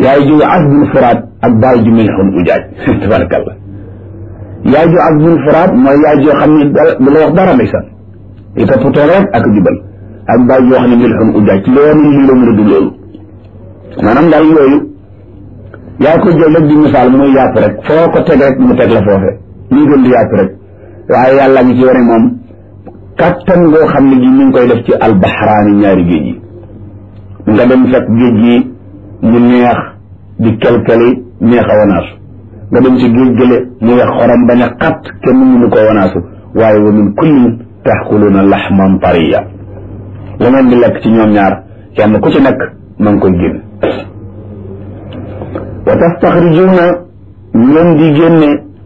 yaay ju asbul furaat ak baay ju milxun ujaaj tabarakallah yaay ju asbul furaat mooy yaay joo xam ne du la wax dara ndeysaan di toppatoo rek ak jubal ak baay joo xam ne milxun ujaaj loolu lii la mën a du loolu maanaam daal yooyu yaa ko jël rek di misaal muy yàpp rek foo ko teg rek mu teg la foofe lii gën di yàpp rek waaye yàlla ngi ci wane moom kattan ngoo xam ne gi mi ngi koy def ci albaxraani ñaari géej yi nga dem fekk géej gi mu neex di kelkeli neex a wanaasu nga dem ci géej gële mu wex xorom bañ a xat kenn mënu ko wanaasu waaye wa min kullin taxkuluuna laxman tariya la ngeen di lekk ci ñoom ñaar kenn ku ci nekk ma ngi koy génn wa tastaxrijuuna ngeen di génne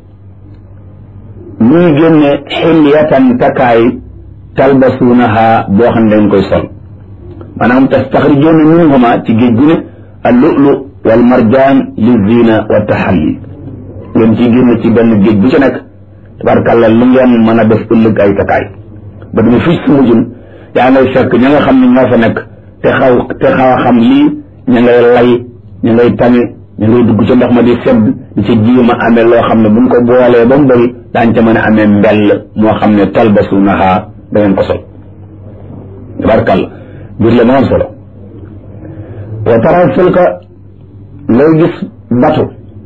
muy génne xilyatan takkaay talbasuunaha boo xam ne dañ koy sol maanaam tastaxrijuuna minhuma ci géej gu ne al lu'lu wal marjaan li zina wa taxalli ngeen ciy génne ci benn géej bu ci nekk tabarkàlla lu ngeen mën a def ëllëg ay takkaay ba dama fii su mujjun yaa ngay fekk ña nga xam ne ñoo fa nekk te xaw te xaw a xam lii ña ngay lay ña ngay tame ña ngay dugg ca ndox ma di sedd di ca jiima amee loo xam ne buñ ko boolee ba mu bëri daañ ca mën a amee mbell moo xam ne talbasuunaha da ngeen ko sol tabarkàlla biir la ma am solo wa taral fulka ngay gis batu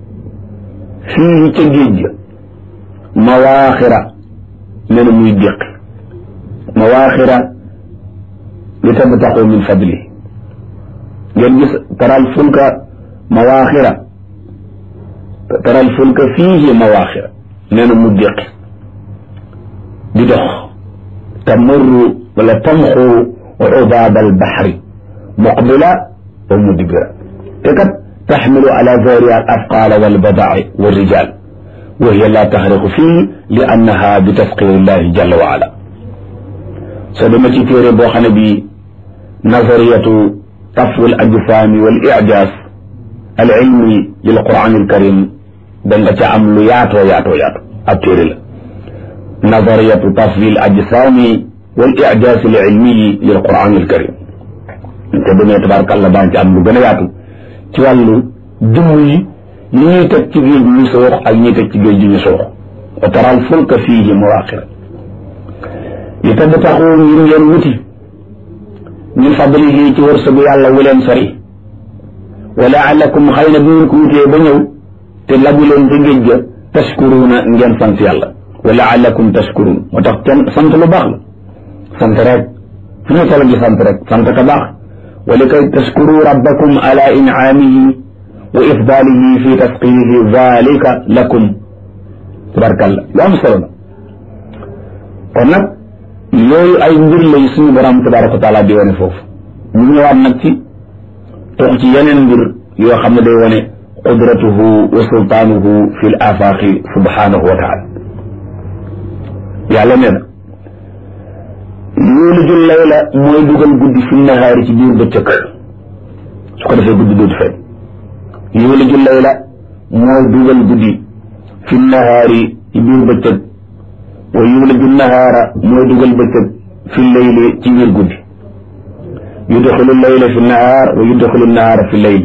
fii ca géej ga mawaaxira nee na muy déqi mawaaxira li tabtaxu min fadli ngeen gis taral fulka mawaaxira taral fulka fiihi mawaaxira nee na mu déqi di dox tamurru wala tamxu ubaab albaxri muqbila wa mudbira te kat taxmilu ala zahriha al afqaala walbadaai walrijal wa hiya la taxriqu fii li annaha bi tasqir illahi jalla wa ala soo dema ci téere boo xam ne bi nazariyatu tafwi al ajsaami wal ijaaz al ilmi lil quran al karim da nga ca am lu yaatoo yaatoo yaatoo ab téere la nazariyatu tafwi al ajsaami wal ijaaz al ilmi lil quran al karim te demee tabaarakallah daan ci am lu gën a yaatu ci wàllu jëmm yi yi ñuy teg ci géej ñu soox ak ñuy teg ci géej gi ñu soox wa taral fulka fiihi mawaaxira li tabtaxu ngir ngeen wuti min fadlihi ci wërsëgu yàlla wu leen sori wa laalakum xëy na bu ngeen ko wutee ba ñëw te labu leen ci géej ga tashkuruuna ngeen sant yàlla wa laalakum tashkuruun moo tax kenn sant lu baax la sant rek fu ñu toll di sant rek sant ka baax wa li kay tashkuru rabbakum ala incaamihi wa ifdaalihi fi tasqiyihi zalika lakum tabarkalla lu am solo la kon nag yooyu ay mbir lay suñu borom tabaraka wa taala di wane foofu ñu ñëwaat nag ci tox ci yeneen mbir yoo xam ne day wane qudratuhu wa sultaanuhu fi l afaaqi subhanahu wa taala yàlla nee na yuuliju layla mooy dugal guddi fi nahaari ci biir bëccëg su ko defee guddi dootu feeñ yuuliju layla mooy dugal guddi fi nahaari ci biir bëccëg wa yuuliju nahaara mooy dugal bëccëg fi layli ci biir guddi yudxilu layla fi nahaar wa yudxilu nahaara fi layli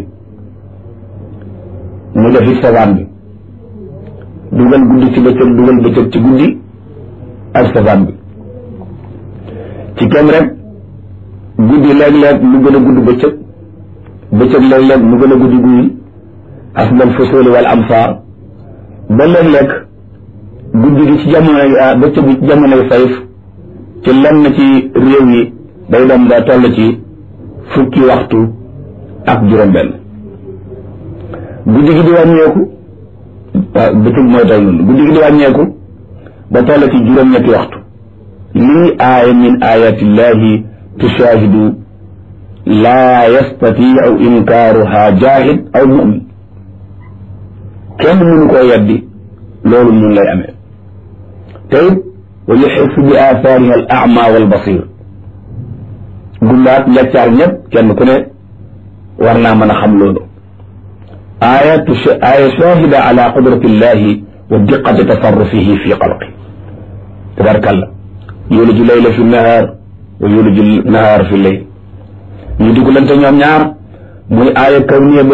mu defi sabaan bi dugal guddi ci bëccëg dugal bëccëg ci guddi ak sabaan bi ci kem rek guddi léeg-léeg mu gën a gudd bëccëg bëccëg léeg-léeg mu gën a guddi guddi asbal fusuli wal amsaar ba léeg-léeg guddi gi ci jamonoy bëccëg gi ci jamonoy sayf ci lenn ci réew yi day dem ba toll ci fukki waxtu ak juróom-benn guddi gi di wàññeeku waaw bëccëg mooy toll noonu guddi gi di wàññeeku ba toll ci juróom-ñetti waxtu lii aaya min ayatillahi tushaahidu laa yastatiu inkaaruha jaahid aw mumin kenn mënu koo yeddi loolu mun lay amee te it wa yuxissu bi aathaariha al ama wal basir gumbaat leccaar ñëpp kenn ku ne war naa mën a xam loolu aaya aaya shahida ala qudrati illahi wa diqati tasarrufihi fi xalqi tabarakallah yuliju layla fi nahaar wa yuliju nahaar fi layl ñu dugalante ñoom ñaar muy aaya kawniya